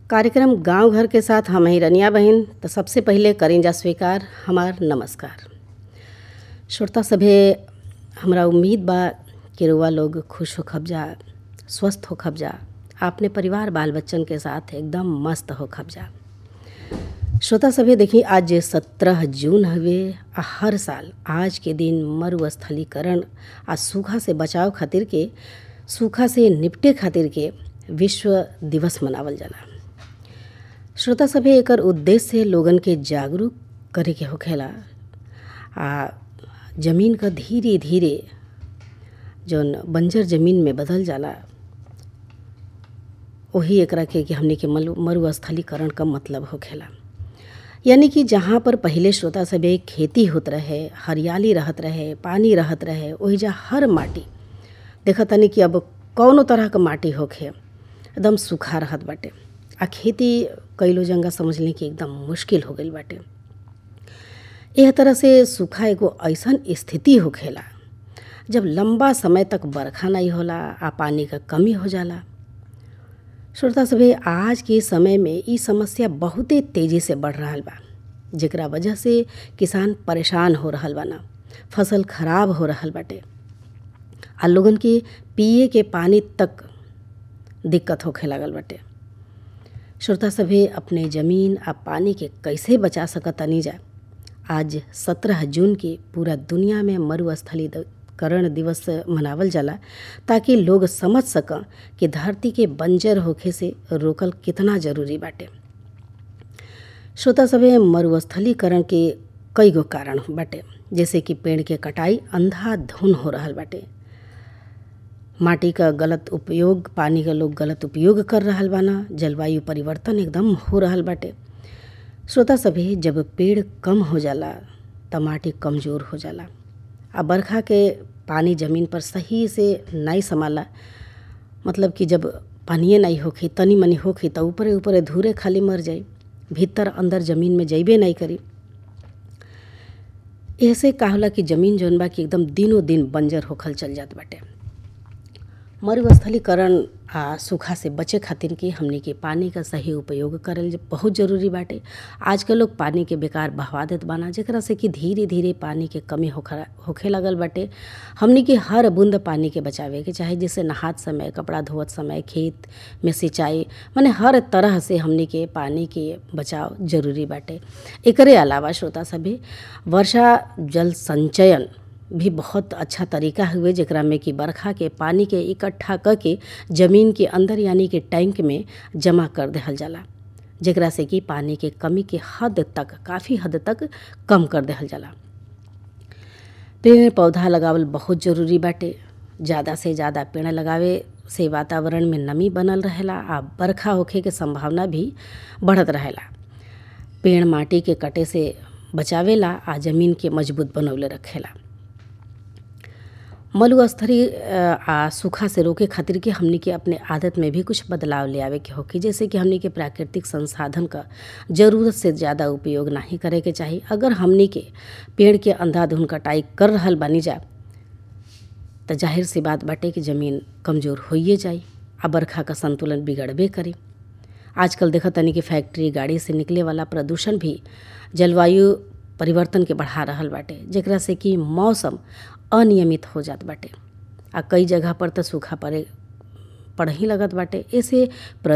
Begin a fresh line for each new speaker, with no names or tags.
कार्यक्रम गांव घर के साथ हम ही रनिया बहिन तो सबसे पहले करें जा स्वीकार हमार नमस्कार श्रोता सभे हमरा उम्मीद बा कि रुआ लोग खुश हो खबजा स्वस्थ हो खबजा अपने परिवार बाल बच्चन के साथ एकदम मस्त हो खबजा श्रोता सभे देखी आज सत्रह जून हवे आ हर साल आज के दिन मरुस्थलीकरण आ सूखा से बचाव खातिर के सूखा से निपटे खातिर के विश्व दिवस मनावल जाला श्रोता सभे एकर उद्देश्य लोगन के जागरूक करे के होखेला आ जमीन क धीरे धीरे जौन बंजर जमीन में बदल जाला वही एकरा के कि हमने के मरु मरुस्थलीकरण का मतलब होखेला यानी कि जहाँ पर पहले श्रोता सभे खेती होत रहे हरियाली रहत रहे पानी रहत रहे ओहिजा हर माटी देखत तनी कि अब कौनो तरह क माटी होखे एकदम सूखा रहत बाटे आ खेती कईलो जंगा समझ ली कि एकदम मुश्किल हो गईल बाटे एह तरह से सूखा एगो ऐसन स्थिति होखेला जब लंबा समय तक बरखा नहीं होला आ पानी क कमी हो जाला श्रोता सभे आज के समय में ई समस्या बहुते तेजी से बढ़ रहल बा जेकरा वजह से किसान परेशान हो रहल बा ना फसल खराब हो रहल बाटे आ लोगन के पिए के पानी तक दिक्कत होखे लागल बाटे श्रोता सभे अपने जमीन आ पानी के कैसे बचा सकतनी जा आज सत्रह जून के पूरा दुनिया में मरुस्थलीकरण दिवस मनावल जाला ताकि लोग समझ सकें कि धरती के बंजर होखे से रोकल कितना जरूरी बाटे श्रोता सभे मरुस्थलीकरण के कई गो कारण बाटे जैसे कि पेड़ के कटाई अंधाधुन हो रहल बाटे माटी का गलत उपयोग पानी का लोग गलत उपयोग कर रहल बाना जलवायु परिवर्तन एकदम हो रहल बाटे श्रोता सभी जब पेड़ कम हो जाला त माटी कमज़ोर हो जाला आ बरखा के पानी ज़मीन पर सही से नहीं समाला मतलब कि जब पानिए नहीं होखी तनी मनी होखी त ऊपरे ऊपरे धूरे खाली मर जाई भीतर अंदर ज़मीन में जइबे नहीं करी ऐसे का होला कि ज़मीन जौन बा कि एकदम दिनों दिन बंजर होखल चल जात बाटे मरुस्थलीकरण आ सूखा से बचे खातिर के हमने के पानी का सही उपयोग करल बहुत जरूरी बाटे आजकल लोग पानी के बेकार बहवा देत बाना जेकरा से कि धीरे धीरे पानी के कमी होखे होखे लगल बाटे हमने के हर बूंद पानी के बचावे के चाहे जैसे नहात समय कपड़ा धोवत समय खेत में सिंचाई माने हर तरह से हमने के पानी के बचाव जरूरी बाटे एकरे अलावा श्रोता सभी वर्षा जल संचयन भी बहुत अच्छा तरीका हुए जेकरा में कि बरखा के पानी के इकट्ठा क के जमीन के अंदर यानी कि टैंक में जमा कर देहल जाला जेकरा से कि पानी के कमी के हद तक काफ़ी हद तक कम कर देहल जाला पेड़ पौधा लगावल बहुत जरूरी बाटे ज़्यादा से ज़्यादा पेड़ लगावे से वातावरण में नमी बनल रहेला आ बरखा होखे के संभावना भी बढ़त रहेला पेड़ माटी के कटे से बचावेला आ जमीन के मजबूत बनौले रखेला मरुस्थली आ सूखा से रोके खातिर के हमनी के अपने आदत में भी कुछ बदलाव ले आवे के होके जैसे कि हमनी के प्राकृतिक संसाधन का ज़रूरत से ज़्यादा उपयोग नहीं करे के चाही अगर हमनी के पेड़ के अंधाधुन कटाई कर रहल बानी जा तो जाहिर सी बात बाटे कि ज़मीन कमज़ोर होइए जाई आ बरखा का संतुलन बिगड़बे करे आजकल देखा तनी कि फैक्ट्री गाड़ी से निकले वाला प्रदूषण भी जलवायु परिवर्तन के बढ़ा रहल बाटे जेकरा से कि मौसम अनियमित हो जात बाटे आ कई जगह पर तो सूखा पड़े पड़ ही लगत बाटे ऐसे